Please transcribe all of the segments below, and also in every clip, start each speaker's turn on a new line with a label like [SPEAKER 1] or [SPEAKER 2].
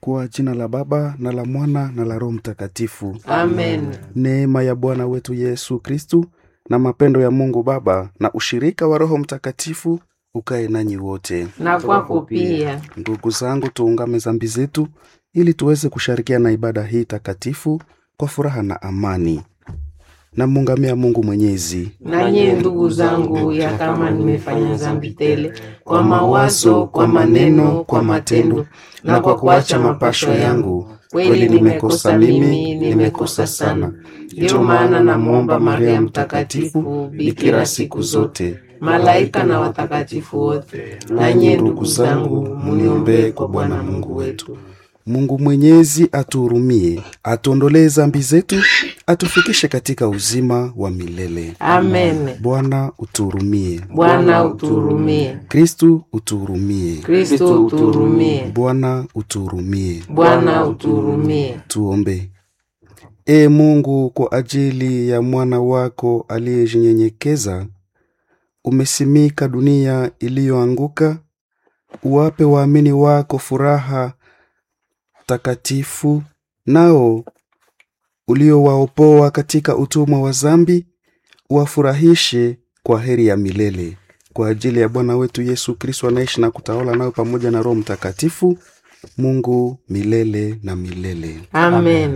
[SPEAKER 1] Kwa jina la Baba na la Mwana na la Roho Mtakatifu.
[SPEAKER 2] Amen.
[SPEAKER 1] Neema ya Bwana wetu Yesu Kristu na mapendo ya Mungu Baba na ushirika wa Roho Mtakatifu ukae nanyi wote.
[SPEAKER 2] Na kwako pia.
[SPEAKER 1] Ndugu zangu, tuungame dhambi zetu ili tuweze kushirikiana na ibada hii takatifu kwa furaha na amani. Namuungamia Mungu Mwenyezi.
[SPEAKER 2] Na nyie ndugu zangu, ya kama nimefanya dhambi tele kwa mawazo, kwa maneno, kwa matendo na kwa kuacha mapasho yangu, kweli nimekosa mimi, nimekosa sana. Ndiyo maana namwomba Maria Mtakatifu, bikira siku zote, malaika na watakatifu wote, na nyie ndugu zangu, muniombee kwa Bwana Mungu wetu.
[SPEAKER 1] Mungu Mwenyezi atuhurumie, atuondolee dhambi zetu, atufikishe katika uzima wa milele.
[SPEAKER 2] Amen.
[SPEAKER 1] Bwana utuhurumie.
[SPEAKER 2] Bwana utuhurumie.
[SPEAKER 1] Kristu utuhurumie.
[SPEAKER 2] Kristo utuhurumie.
[SPEAKER 1] Bwana utuhurumie.
[SPEAKER 2] Bwana utuhurumie.
[SPEAKER 1] Tuombe. Ee Mungu, kwa ajili ya mwana wako aliyejinyenyekeza, umesimika dunia iliyoanguka, uwape waamini wako furaha takatifu, nao uliowaopoa katika utumwa wa zambi, uwafurahishe kwa heri ya milele. Kwa ajili ya Bwana wetu Yesu Kristo anaishi na kutawala nayo pamoja na Roho Mtakatifu, Mungu milele na milele.
[SPEAKER 2] Amen.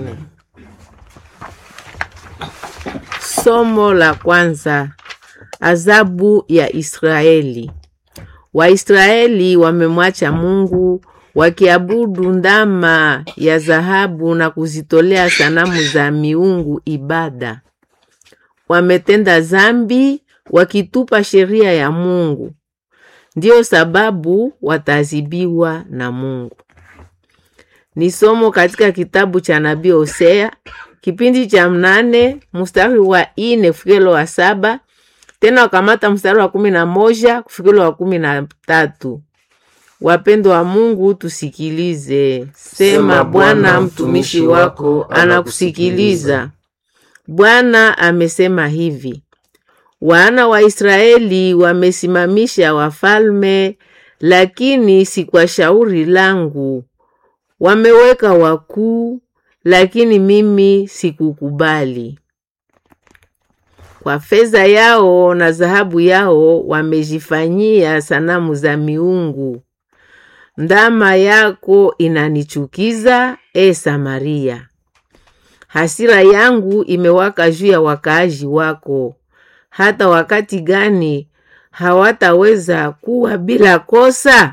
[SPEAKER 2] Somo la kwanza. Adhabu ya Israeli. Waisraeli wamemwacha Mungu wakiabudu ndama ya dhahabu na kuzitolea sanamu za miungu ibada. Wametenda zambi wakitupa sheria ya Mungu. Ndiyo sababu wataadhibiwa na Mungu. Ni somo katika kitabu cha nabii Hosea kipindi cha mnane mstari wa ine kufikilo wa saba tena wakamata mstari wa kumi na moja kufikilo wa kumi na tatu. Wapendo wa Mungu, tusikilize. Sema, Bwana mtumishi wako anakusikiliza. Bwana amesema hivi: wana wa Israeli wamesimamisha wafalme, lakini si kwa shauri langu. Wameweka wakuu, lakini mimi sikukubali. Kwa fedha yao na dhahabu yao wamejifanyia sanamu za miungu. Ndama yako inanichukiza, e Samaria. Hasira yangu imewaka juu ya wakaaji wako. Hata wakati gani hawataweza kuwa bila kosa?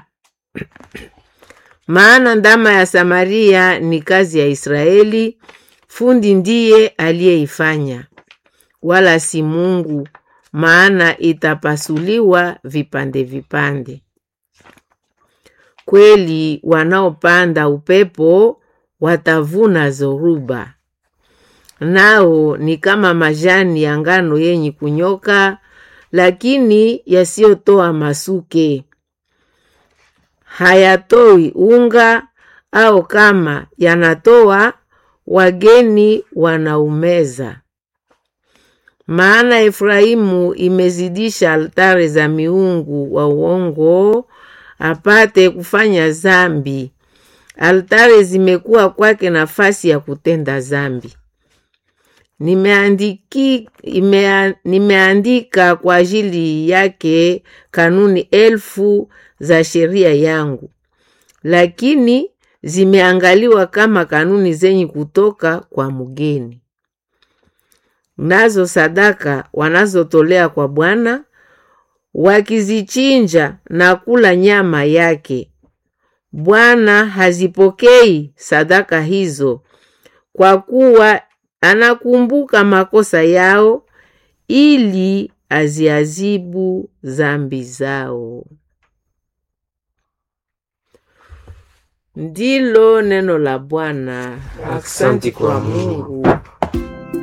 [SPEAKER 2] Maana ndama ya Samaria ni kazi ya Israeli, fundi ndiye aliyeifanya, wala si Mungu, maana itapasuliwa vipande vipande. Kweli wanaopanda upepo watavuna zoruba, nao ni kama majani ya ngano yenye kunyoka, lakini yasiyotoa masuke. Hayatoi unga, au kama yanatoa, wageni wanaumeza. Maana Efraimu imezidisha altare za miungu wa uongo apate kufanya zambi. Altare zimekuwa kwake nafasi ya kutenda zambi. Nimeandiki, imea, nimeandika kwa ajili yake kanuni elfu za sheria yangu, lakini zimeangaliwa kama kanuni zenye kutoka kwa mgeni. Nazo sadaka wanazotolea kwa Bwana wakizichinja na kula nyama yake, Bwana hazipokei sadaka hizo, kwa kuwa anakumbuka makosa yao, ili aziazibu zambi zao. Ndilo neno la Bwana. Asante kwa Mungu.